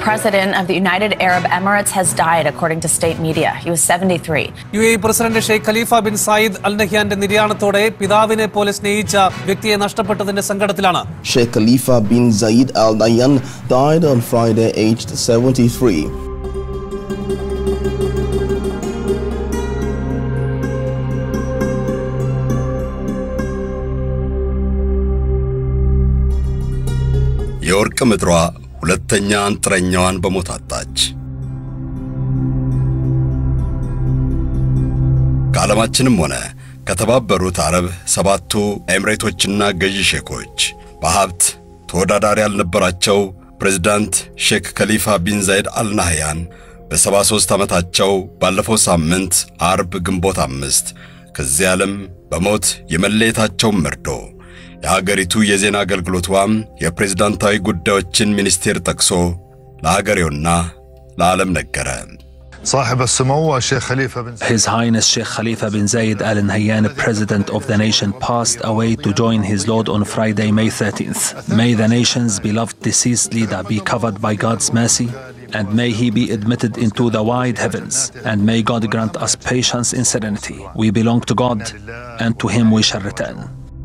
president of the United Arab Emirates has died, according to state media. He was 73. U A president Sheikh Khalifa bin Zayed Al നഹ്യാന്റെ നിര്യാണത്തോടെ പിതാവിനെ പോലെ സ്നേഹിച്ച വ്യക്തിയെ നഷ്ടപ്പെട്ടതിന്റെ സങ്കടത്തിലാണ് Sheikh Khalifa bin Zayed Al Nahyan died on Friday, aged 73. የወርቅ ምድሯ ሁለተኛ አንጥረኛዋን በሞት አጣች። ከዓለማችንም ሆነ ከተባበሩት አረብ ሰባቱ ኤምሬቶችና ገዢ ሼኮች በሀብት ተወዳዳሪ ያልነበራቸው ፕሬዝዳንት ሼክ ከሊፋ ቢን ዛይድ አልናህያን በ73 ዓመታቸው ባለፈው ሳምንት አርብ ግንቦት አምስት ከዚህ ዓለም በሞት የመለየታቸውን መርዶ የሀገሪቱ የዜና አገልግሎቷም የፕሬዝዳንታዊ ጉዳዮችን ሚኒስቴር ጠቅሶ ለሀገሬውና ለዓለም ነገረ። صاحب السمو الشيخ خليفة بن His Highness Sheikh Khalifa bin Zayed Al Nahyan, President of the nation, passed away to join his Lord on Friday, May 13th. May the nation's beloved deceased leader be covered by God's mercy, and may he be admitted into the wide heavens, and may God grant us patience in serenity. We belong to God, and to him we shall return.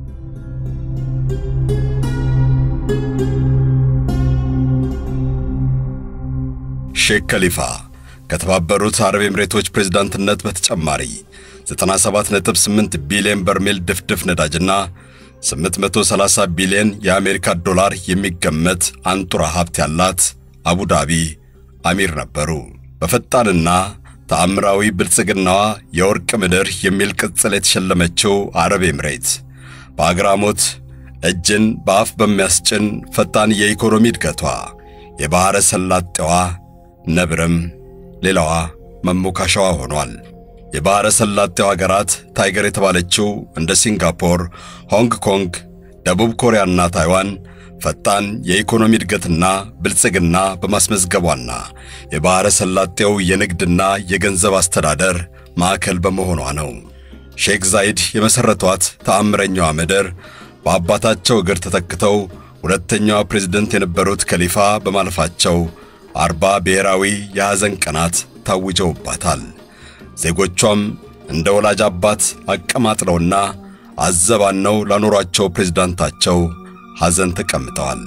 ሼክ ከሊፋ ከተባበሩት አረብ ኤምሬቶች ፕሬዝዳንትነት በተጨማሪ 97.8 ቢሊዮን በርሜል ድፍድፍ ነዳጅና 830 ቢሊዮን የአሜሪካ ዶላር የሚገመት አንጡራ ሀብት ያላት አቡዳቢ አሚር ነበሩ። በፈጣንና ተአምራዊ ብልጽግናዋ የወርቅ ምድር የሚል ቅጽል የተሸለመችው አረብ ኤምሬት በአግራሞት እጅን በአፍ በሚያስጭን ፈጣን የኢኮኖሚ እድገቷ የባሕረ ሰላጤዋ ነብርም ሌላዋ መሞካሻዋ ሆኗል። የባሕረ ሰላጤው አገራት ታይገር የተባለችው እንደ ሲንጋፖር፣ ሆንግ ኮንግ፣ ደቡብ ኮሪያና ታይዋን ፈጣን የኢኮኖሚ እድገትና ብልጽግና በማስመዝገቧና የባሕረ ሰላጤው የንግድና የገንዘብ አስተዳደር ማዕከል በመሆኗ ነው። ሼክ ዛይድ የመሠረቷት ተአምረኛዋ ምድር በአባታቸው እግር ተተክተው ሁለተኛዋ ፕሬዝደንት የነበሩት ከሊፋ በማለፋቸው አርባ ብሔራዊ የሐዘን ቀናት ታውጀውባታል። ዜጎቿም እንደ ወላጅ አባት አቀማጥለውና አዘባነው ላኖሯቸው ፕሬዝዳንታቸው ሐዘን ተቀምጠዋል።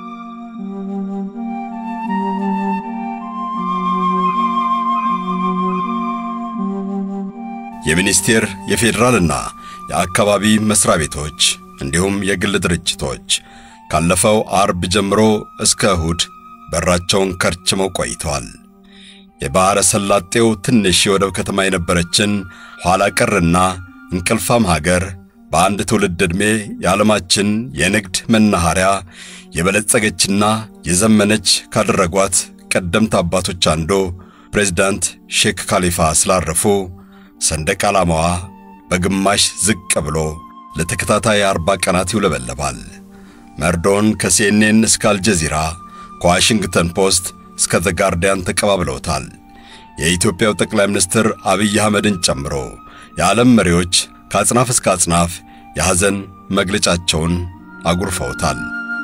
የሚኒስቴር የፌዴራልና የአካባቢ መስሪያ ቤቶች እንዲሁም የግል ድርጅቶች ካለፈው አርብ ጀምሮ እስከ እሁድ በራቸውን ከርችመው ቆይተዋል። የባሕረ ሰላጤው ትንሽ የወደብ ከተማ የነበረችን ኋላ ቀርና እንቅልፋም ሀገር በአንድ ትውልድ ዕድሜ የዓለማችን የንግድ መናኸሪያ የበለጸገችና የዘመነች ካደረጓት ቀደምት አባቶች አንዱ ፕሬዝዳንት ሼክ ካሊፋ ስላረፉ ሰንደቅ ዓላማዋ በግማሽ ዝቅ ብሎ ለተከታታይ አርባ ቀናት ይውለበለባል። መርዶን ከሲኤንኤን እስከ አልጀዚራ ከዋሽንግተን ፖስት እስከ ዘ ጋርዲያን ተቀባብለውታል። የኢትዮጵያው ጠቅላይ ሚኒስትር አብይ አህመድን ጨምሮ የዓለም መሪዎች ከአጽናፍ እስከ አጽናፍ የሐዘን መግለጫቸውን አጉርፈውታል።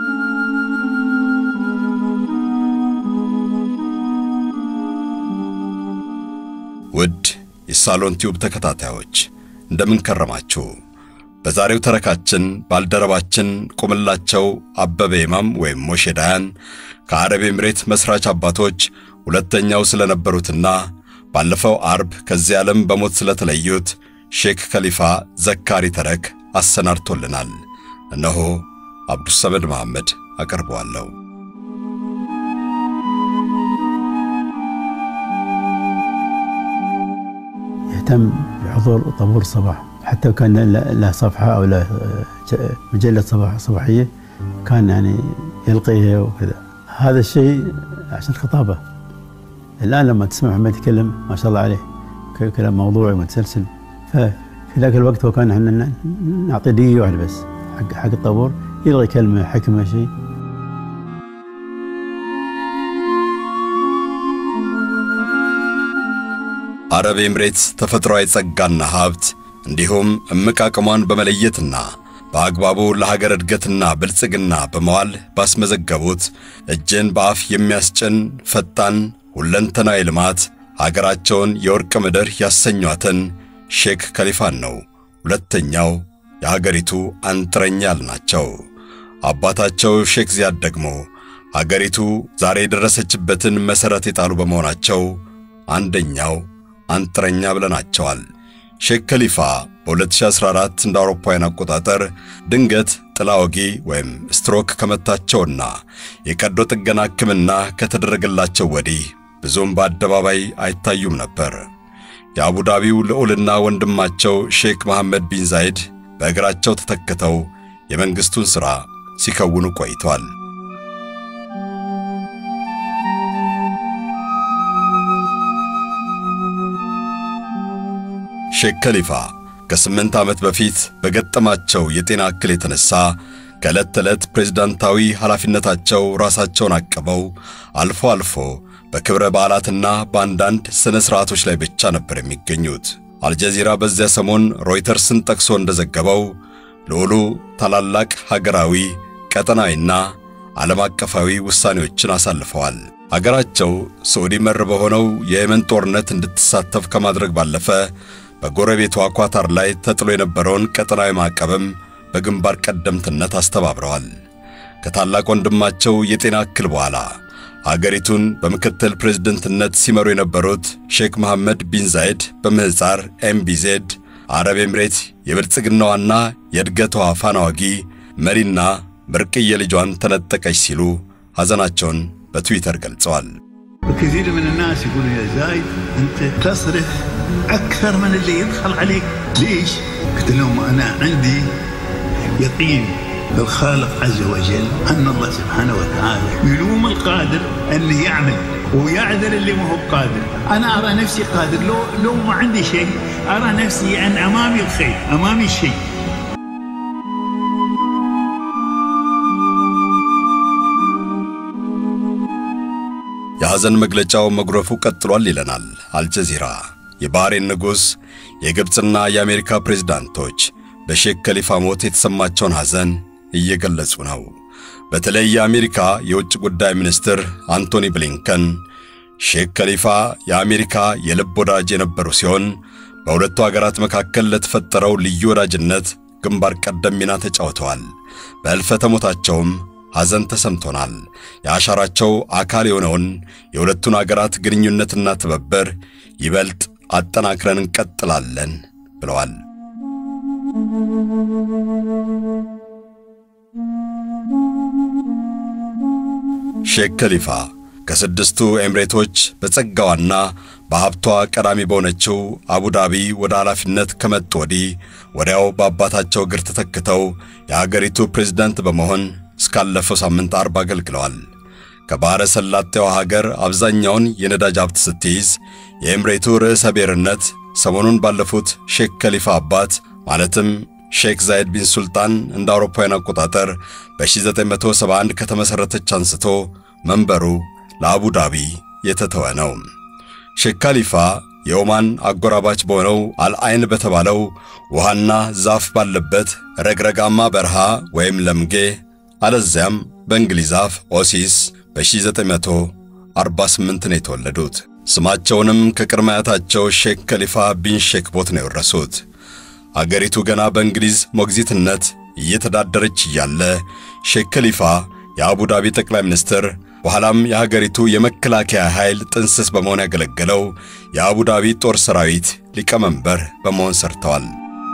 ውድ የሳሎን ቲዩብ ተከታታዮች እንደምን ከረማችሁ? በዛሬው ተረካችን ባልደረባችን ቁምላቸው አበበ ይማም ወይም ሞሼ ዳያን ከአረብ ኤምሬት መስራች አባቶች ሁለተኛው ስለነበሩትና ባለፈው አርብ ከዚህ ዓለም በሞት ስለተለዩት ሼክ ከሊፋ ዘካሪ ተረክ አሰናድቶልናል። እነሆ አብዱሰመድ መሐመድ አቀርበዋለሁ። يهتم بحضور طابور الصباح حتى كان له صفحة أو له مجلة صباح صباحية كان يعني يلقيها وكذا هذا الشيء عشان الخطابة الآن لما تسمع محمد يتكلم ما شاء الله عليه كلام موضوعي متسلسل ففي ذاك الوقت هو كان احنا نعطيه دقيقة واحدة بس حق حق الطابور يلغي كلمة حكمة شيء አረብ ኤምሬትስ ተፈጥሯዊ ጸጋና ሀብት እንዲሁም እምቅ አቅሟን በመለየትና በአግባቡ ለሀገር እድገትና ብልጽግና በመዋል ባስመዘገቡት እጅን በአፍ የሚያስጭን ፈጣን ሁለንተናዊ ልማት ሀገራቸውን የወርቅ ምድር ያሰኟትን ሼክ ከሊፋን ነው ሁለተኛው የሀገሪቱ አንጥረኛ ያልናቸው። አባታቸው ሼክ ዚያድ ደግሞ ሀገሪቱ ዛሬ የደረሰችበትን መሠረት የጣሉ በመሆናቸው አንደኛው አንጥረኛ ብለናቸዋል። ሼክ ከሊፋ በ2014 እንደ አውሮፓውያን አቆጣጠር ድንገት ጥላ ወጊ ወይም ስትሮክ ከመታቸውና የቀዶ ጥገና ሕክምና ከተደረገላቸው ወዲህ ብዙም በአደባባይ አይታዩም ነበር። የአቡዳቢው ልዑልና ወንድማቸው ሼክ መሐመድ ቢን ዛይድ በእግራቸው ተተክተው የመንግሥቱን ሥራ ሲከውኑ ቆይተዋል። ሼክ ከሊፋ ከስምንት ዓመት በፊት በገጠማቸው የጤና እክል የተነሳ ከዕለት ተዕለት ፕሬዝዳንታዊ ኃላፊነታቸው ራሳቸውን አቅበው አልፎ አልፎ በክብረ በዓላትና በአንዳንድ ሥነ ሥርዓቶች ላይ ብቻ ነበር የሚገኙት። አልጀዚራ በዚያ ሰሞን ሮይተርስን ጠቅሶ እንደዘገበው ልዑሉ ታላላቅ ሀገራዊ ቀጠናዊና ዓለም አቀፋዊ ውሳኔዎችን አሳልፈዋል። አገራቸው ሳዑዲ መር በሆነው የየመን ጦርነት እንድትሳተፍ ከማድረግ ባለፈ በጎረቤቷ ኳታር ላይ ተጥሎ የነበረውን ቀጠናዊ ማዕቀብም በግንባር ቀደምትነት አስተባብረዋል። ከታላቅ ወንድማቸው የጤና እክል በኋላ አገሪቱን በምክትል ፕሬዝደንትነት ሲመሩ የነበሩት ሼክ መሐመድ ቢን ዛይድ በምህፃር ኤምቢዜድ አረብ ኤምሬት የብልጽግናዋና የእድገቷ ፋና ወጊ መሪና ብርቅዬ ልጇን ተነጠቀች ሲሉ ሐዘናቸውን በትዊተር ገልጸዋል። وكثير من الناس يقولوا يا زايد انت تصرف اكثر من اللي يدخل عليك ليش؟ قلت لهم انا عندي يقين بالخالق عز وجل ان الله سبحانه وتعالى يلوم القادر انه يعمل ويعذر اللي ما هو قادر انا ارى نفسي قادر لو لو ما عندي شيء ارى نفسي ان امامي الخير امامي الشيء የሐዘን መግለጫው መጉረፉ ቀጥሏል ይለናል አልጀዚራ። የባህሬን ንጉሥ፣ የግብፅና የአሜሪካ ፕሬዝዳንቶች በሼክ ከሊፋ ሞት የተሰማቸውን ሐዘን እየገለጹ ነው። በተለይ የአሜሪካ የውጭ ጉዳይ ሚኒስትር አንቶኒ ብሊንከን ሼክ ከሊፋ የአሜሪካ የልብ ወዳጅ የነበሩ ሲሆን በሁለቱ አገራት መካከል ለተፈጠረው ልዩ ወዳጅነት ግንባር ቀደም ሚና ተጫውተዋል። በሕልፈተ ሞታቸውም ሐዘን ተሰምቶናል። የአሻራቸው አካል የሆነውን የሁለቱን አገራት ግንኙነትና ትብብር ይበልጥ አጠናክረን እንቀጥላለን ብለዋል። ሼክ ከሊፋ ከስድስቱ ኤምሬቶች በጸጋዋና በሀብቷ ቀዳሚ በሆነችው አቡዳቢ ወደ ኃላፊነት ከመጡ ወዲህ ወዲያው በአባታቸው እግር ተተክተው የአገሪቱ ፕሬዝዳንት በመሆን እስካለፈው ሳምንት አርብ አገልግለዋል። ከባሕረ ሰላጤዋ ሀገር አብዛኛውን የነዳጅ ሀብት ስትይዝ የኤምሬቱ ርዕሰ ብሔርነት ሰሞኑን ባለፉት ሼክ ከሊፋ አባት ማለትም ሼክ ዛይድ ቢን ሱልጣን እንደ አውሮፓውያን አቆጣጠር በ1971 ከተመሠረተች አንስቶ መንበሩ ለአቡዳቢ የተተወ ነው። ሼክ ካሊፋ የኦማን አጎራባች በሆነው አልአይን በተባለው ውሃና ዛፍ ባለበት ረግረጋማ በረሃ ወይም ለምጌ አለዚያም በእንግሊዝ አፍ ኦሲስ በ1948 ነው የተወለዱት። ስማቸውንም ከቅድመ አያታቸው ሼክ ከሊፋ ቢን ሼክ ቦት ነው የወረሱት። አገሪቱ ገና በእንግሊዝ ሞግዚትነት እየተዳደረች እያለ ሼክ ከሊፋ የአቡዳቢ ጠቅላይ ሚኒስትር በኋላም የሀገሪቱ የመከላከያ ኃይል ጥንስስ በመሆን ያገለገለው የአቡዳቢ ጦር ሰራዊት ሊቀመንበር በመሆን ሰርተዋል።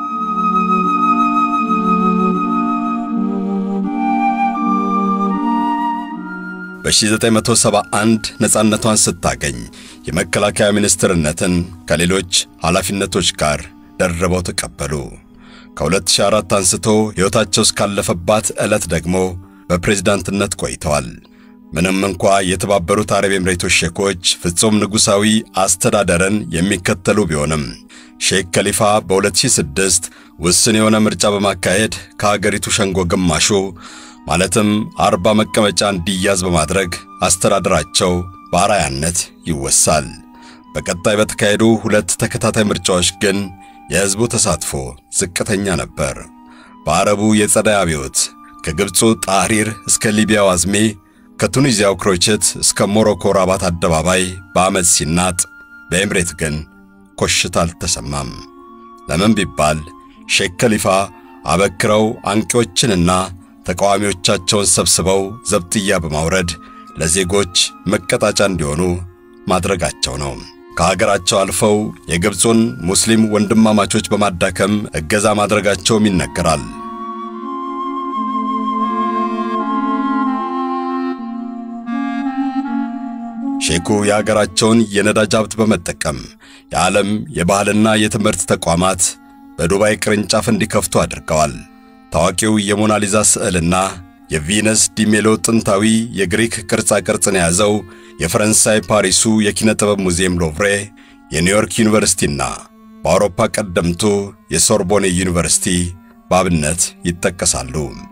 በ1971 ነፃነቷን ስታገኝ የመከላከያ ሚኒስትርነትን ከሌሎች ኃላፊነቶች ጋር ደርበው ተቀበሉ። ከ2004 አንስቶ ሕይወታቸው እስካለፈባት ዕለት ደግሞ በፕሬዝዳንትነት ቆይተዋል። ምንም እንኳ የተባበሩት አረብ ኤምሬቶች ሼኮች ፍጹም ንጉሣዊ አስተዳደርን የሚከተሉ ቢሆንም ሼክ ከሊፋ በ2006 ውስን የሆነ ምርጫ በማካሄድ ከአገሪቱ ሸንጎ ግማሹ ማለትም አርባ መቀመጫ እንዲያዝ በማድረግ አስተዳደራቸው በአርአያነት ይወሳል። በቀጣይ በተካሄዱ ሁለት ተከታታይ ምርጫዎች ግን የሕዝቡ ተሳትፎ ዝቅተኛ ነበር። በአረቡ የጸደይ አብዮት ከግብፁ ጣህሪር እስከ ሊቢያው አዝሜ ከቱኒዚያው ክሮቼት እስከ ሞሮኮ ራባት አደባባይ በአመፅ ሲናጥ፣ በኤምሬት ግን ኮሽታ አልተሰማም። ለምን ቢባል ሼክ ከሊፋ አበክረው አንቂዎችንና ተቃዋሚዎቻቸውን ሰብስበው ዘብጥያ በማውረድ ለዜጎች መቀጣጫ እንዲሆኑ ማድረጋቸው ነው። ከሀገራቸው አልፈው የግብፁን ሙስሊም ወንድማማቾች በማዳከም እገዛ ማድረጋቸውም ይነገራል። ሼኩ የአገራቸውን የነዳጅ ሀብት በመጠቀም የዓለም የባህልና የትምህርት ተቋማት በዱባይ ቅርንጫፍ እንዲከፍቱ አድርገዋል። ታዋቂው የሞናሊዛ ስዕልና የቪነስ ዲሜሎ ጥንታዊ የግሪክ ቅርጻ ቅርጽን የያዘው የፈረንሳይ ፓሪሱ የኪነ ጥበብ ሙዚየም ሎቭሬ፣ የኒውዮርክ ዩኒቨርሲቲና በአውሮፓ ቀደምቱ የሶርቦኔ ዩኒቨርሲቲ በአብነት ይጠቀሳሉ።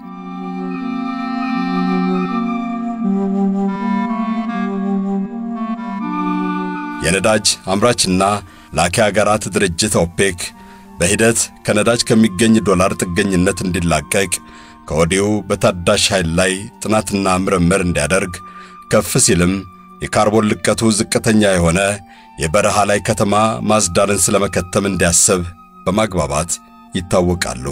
የነዳጅ አምራችና ላኪ አገራት ድርጅት ኦፔክ በሂደት ከነዳጅ ከሚገኝ ዶላር ጥገኝነት እንዲላቀቅ ከወዲሁ በታዳሽ ኃይል ላይ ጥናትና ምርምር እንዲያደርግ ከፍ ሲልም የካርቦን ልቀቱ ዝቅተኛ የሆነ የበረሃ ላይ ከተማ ማዝዳርን ስለመከተም እንዲያስብ በማግባባት ይታወቃሉ።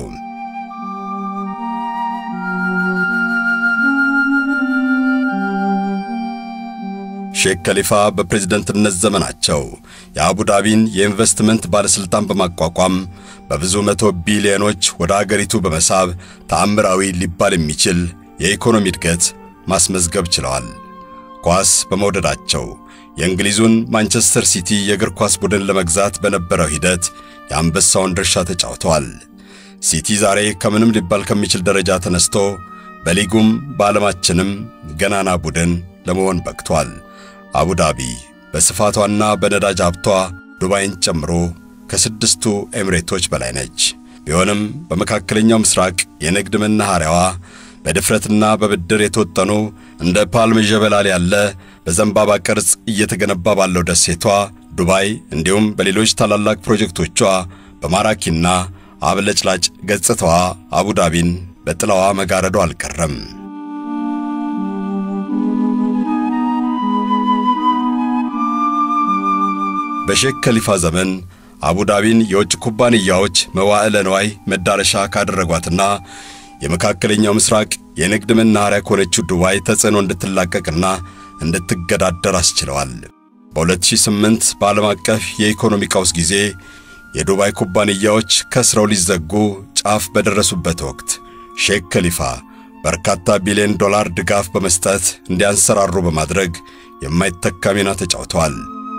ሼክ ከሊፋ በፕሬዝደንትነት ዘመናቸው የአቡዳቢን የኢንቨስትመንት ባለሥልጣን በማቋቋም በብዙ መቶ ቢሊዮኖች ወደ አገሪቱ በመሳብ ተአምራዊ ሊባል የሚችል የኢኮኖሚ እድገት ማስመዝገብ ችለዋል። ኳስ በመውደዳቸው የእንግሊዙን ማንቸስተር ሲቲ የእግር ኳስ ቡድን ለመግዛት በነበረው ሂደት የአንበሳውን ድርሻ ተጫውተዋል። ሲቲ ዛሬ ከምንም ሊባል ከሚችል ደረጃ ተነስቶ በሊጉም በዓለማችንም ገናና ቡድን ለመሆን በቅቷል። አቡዳቢ በስፋቷና በነዳጅ ሀብቷ ዱባይን ጨምሮ ከስድስቱ ኤምሬቶች በላይ ነች። ቢሆንም በመካከለኛው ምስራቅ የንግድ መናኸሪያዋ በድፍረትና በብድር የተወጠኑ እንደ ፓልም ዠበላል ያለ በዘንባባ ቅርጽ እየተገነባ ባለው ደሴቷ ዱባይ እንዲሁም በሌሎች ታላላቅ ፕሮጀክቶቿ በማራኪና አብለጭላጭ ገጽታዋ አቡዳቢን በጥላዋ መጋረዶ አልቀረም። በሼክ ከሊፋ ዘመን አቡዳቢን የውጭ ኩባንያዎች መዋዕለ ንዋይ መዳረሻ ካደረጓትና የመካከለኛው ምስራቅ የንግድ መናኸሪያ ከሆነችው ዱባይ ተጽዕኖ እንድትላቀቅና እንድትገዳደር አስችለዋል። በ2008 በዓለም አቀፍ የኢኮኖሚ ቀውስ ጊዜ የዱባይ ኩባንያዎች ከስረው ሊዘጉ ጫፍ በደረሱበት ወቅት ሼክ ከሊፋ በርካታ ቢሊዮን ዶላር ድጋፍ በመስጠት እንዲያንሰራሩ በማድረግ የማይተካ ሚና ተጫውተዋል።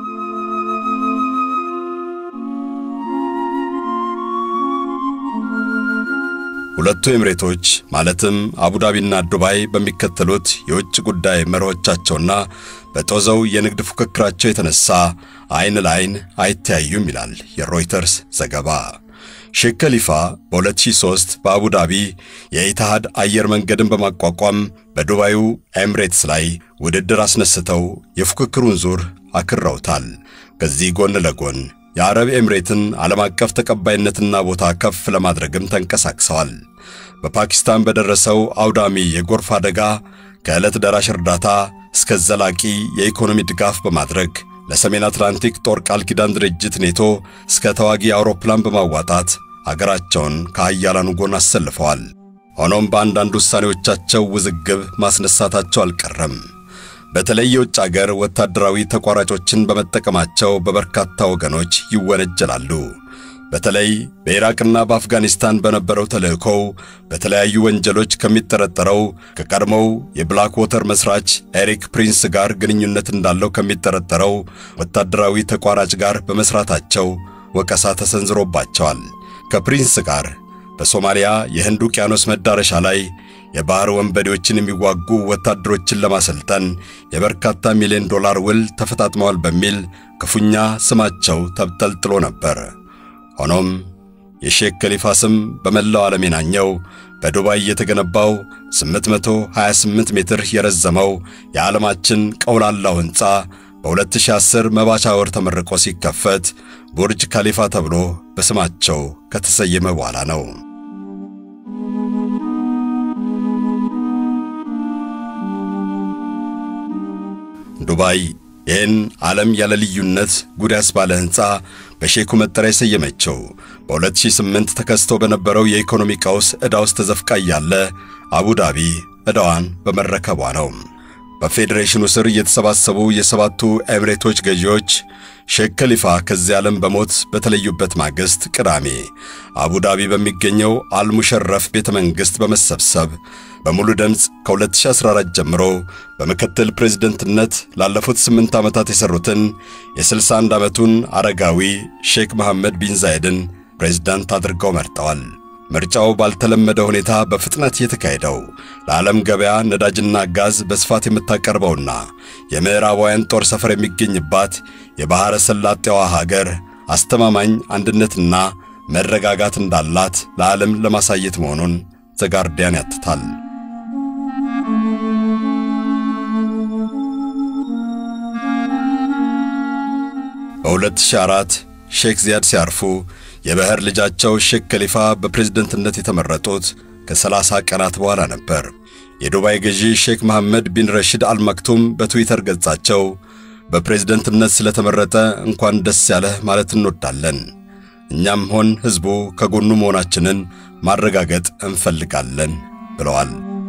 ሁለቱ ኤምሬቶች ማለትም አቡዳቢና ዱባይ በሚከተሉት የውጭ ጉዳይ መርሆቻቸውና በጦዘው የንግድ ፉክክራቸው የተነሳ አይን ለአይን አይተያዩም ይላል የሮይተርስ ዘገባ። ሼክ ከሊፋ በ2003 በአቡዳቢ የኢትሃድ አየር መንገድን በማቋቋም በዱባዩ ኤምሬትስ ላይ ውድድር አስነስተው የፉክክሩን ዙር አክረውታል። ከዚህ ጎን ለጎን የአረብ ኤምሬትን ዓለም አቀፍ ተቀባይነትና ቦታ ከፍ ለማድረግም ተንቀሳቅሰዋል። በፓኪስታን በደረሰው አውዳሚ የጎርፍ አደጋ ከዕለት ደራሽ እርዳታ እስከ ዘላቂ የኢኮኖሚ ድጋፍ በማድረግ ለሰሜን አትላንቲክ ጦር ቃል ኪዳን ድርጅት ኔቶ እስከ ተዋጊ አውሮፕላን በማዋጣት አገራቸውን ከኃያላኑ ጎን አሰልፈዋል። ሆኖም በአንዳንድ ውሳኔዎቻቸው ውዝግብ ማስነሳታቸው አልቀረም። በተለይ የውጭ አገር ወታደራዊ ተቋራጮችን በመጠቀማቸው በበርካታ ወገኖች ይወነጀላሉ። በተለይ በኢራቅና በአፍጋኒስታን በነበረው ተልእኮው በተለያዩ ወንጀሎች ከሚጠረጠረው ከቀድሞው የብላክ ዎተር መስራች ኤሪክ ፕሪንስ ጋር ግንኙነት እንዳለው ከሚጠረጠረው ወታደራዊ ተቋራጭ ጋር በመስራታቸው ወቀሳ ተሰንዝሮባቸዋል። ከፕሪንስ ጋር በሶማሊያ የህንድ ውቅያኖስ መዳረሻ ላይ የባህር ወንበዴዎችን የሚዋጉ ወታደሮችን ለማሰልጠን የበርካታ ሚሊዮን ዶላር ውል ተፈጣጥመዋል በሚል ክፉኛ ስማቸው ተብጠልጥሎ ነበር። ሆኖም የሼክ ከሊፋ ስም በመላው ዓለም የናኘው በዱባይ የተገነባው 828 ሜትር የረዘመው የዓለማችን ቀውላላው ሕንፃ በ2010 መባቻ ወር ተመርቆ ሲከፈት ቡርጅ ካሊፋ ተብሎ በስማቸው ከተሰየመ በኋላ ነው። ዱባይ ይህን ዓለም ያለ ልዩነት ጉድ ያስባለ ሕንፃ በሼኩ መጠሪያ የሰየመችው በ2008 ተከስቶ በነበረው የኢኮኖሚ ቀውስ ዕዳ ውስጥ ተዘፍቃ እያለ አቡዳቢ ዕዳዋን በመረከቧ ነው። በፌዴሬሽኑ ስር የተሰባሰቡ የሰባቱ ኤሚሬቶች ገዢዎች ሼክ ከሊፋ ከዚህ ዓለም በሞት በተለዩበት ማግስት ቅዳሜ አቡዳቢ በሚገኘው አልሙሸረፍ ቤተ መንግሥት በመሰብሰብ በሙሉ ድምፅ ከ2014 ጀምሮ በምክትል ፕሬዝደንትነት ላለፉት ስምንት ዓመታት የሠሩትን የ61 ዓመቱን አረጋዊ ሼክ መሐመድ ቢን ዛይድን ፕሬዝዳንት አድርገው መርጠዋል። ምርጫው ባልተለመደ ሁኔታ በፍጥነት የተካሄደው ለዓለም ገበያ ነዳጅና ጋዝ በስፋት የምታቀርበውና የምዕራባውያን ጦር ሰፈር የሚገኝባት የባሕረ ሰላጤዋ ሀገር አስተማማኝ አንድነትና መረጋጋት እንዳላት ለዓለም ለማሳየት መሆኑን ዘጋርዲያን ያትታል። በ2004 ሼክ ዚያድ ሲያርፉ የባህር ልጃቸው ሼክ ከሊፋ በፕሬዝደንትነት የተመረጡት ከ30 ቀናት በኋላ ነበር። የዱባይ ገዢ ሼክ መሐመድ ቢን ረሺድ አልመክቱም በትዊተር ገጻቸው በፕሬዝደንትነት ስለተመረጠ እንኳን ደስ ያለህ ማለት እንወዳለን። እኛም ሆን ሕዝቡ ከጎኑ መሆናችንን ማረጋገጥ እንፈልጋለን ብለዋል።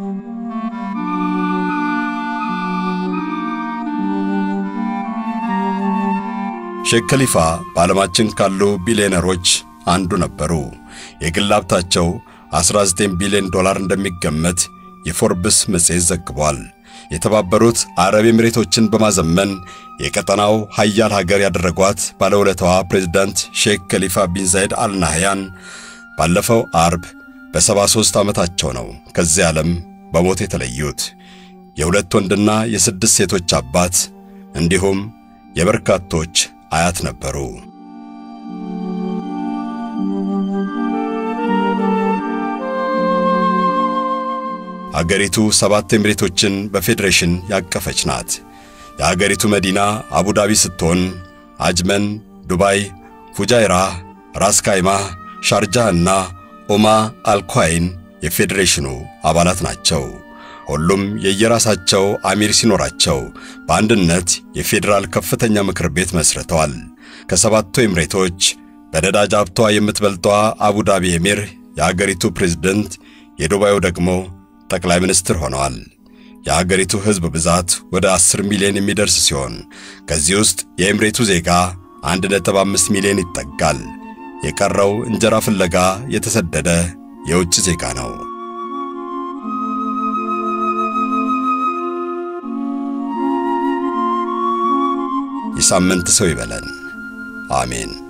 ሼክ ከሊፋ በዓለማችን ካሉ ቢሊዮነሮች አንዱ ነበሩ። የግል ሀብታቸው 19 ቢሊዮን ዶላር እንደሚገመት የፎርብስ መጽሔት ዘግቧል። የተባበሩት አረብ ኤሚሬቶችን በማዘመን የቀጠናው ሀያል ሀገር ያደረጓት ባለውለታዋ ፕሬዝዳንት ሼክ ከሊፋ ቢን ዛይድ አልናህያን ባለፈው አርብ በ73 ዓመታቸው ነው ከዚህ ዓለም በሞት የተለዩት። የሁለት ወንድና የስድስት ሴቶች አባት እንዲሁም የበርካቶች አያት ነበሩ። አገሪቱ ሰባት ኤሚሬቶችን በፌዴሬሽን ያቀፈች ናት። የአገሪቱ መዲና አቡዳቢ ስትሆን አጅመን፣ ዱባይ፣ ፉጃይራ፣ ራስ ካይማህ፣ ሻርጃህ እና ኡማ አልኳይን የፌዴሬሽኑ አባላት ናቸው። ሁሉም የየራሳቸው አሚር ሲኖራቸው በአንድነት የፌዴራል ከፍተኛ ምክር ቤት መስርተዋል። ከሰባቱ ኤሚሬቶች በነዳጅ ሀብቷ የምትበልጧ አቡዳቢ ኤሚር የአገሪቱ ፕሬዝደንት፣ የዱባዩ ደግሞ ጠቅላይ ሚኒስትር ሆነዋል። የአገሪቱ ሕዝብ ብዛት ወደ 10 ሚሊዮን የሚደርስ ሲሆን ከዚህ ውስጥ የኤምሬቱ ዜጋ 1.5 ሚሊዮን ይጠጋል። የቀረው እንጀራ ፍለጋ የተሰደደ የውጭ ዜጋ ነው። የሳምንት ሰው ይበለን። አሜን።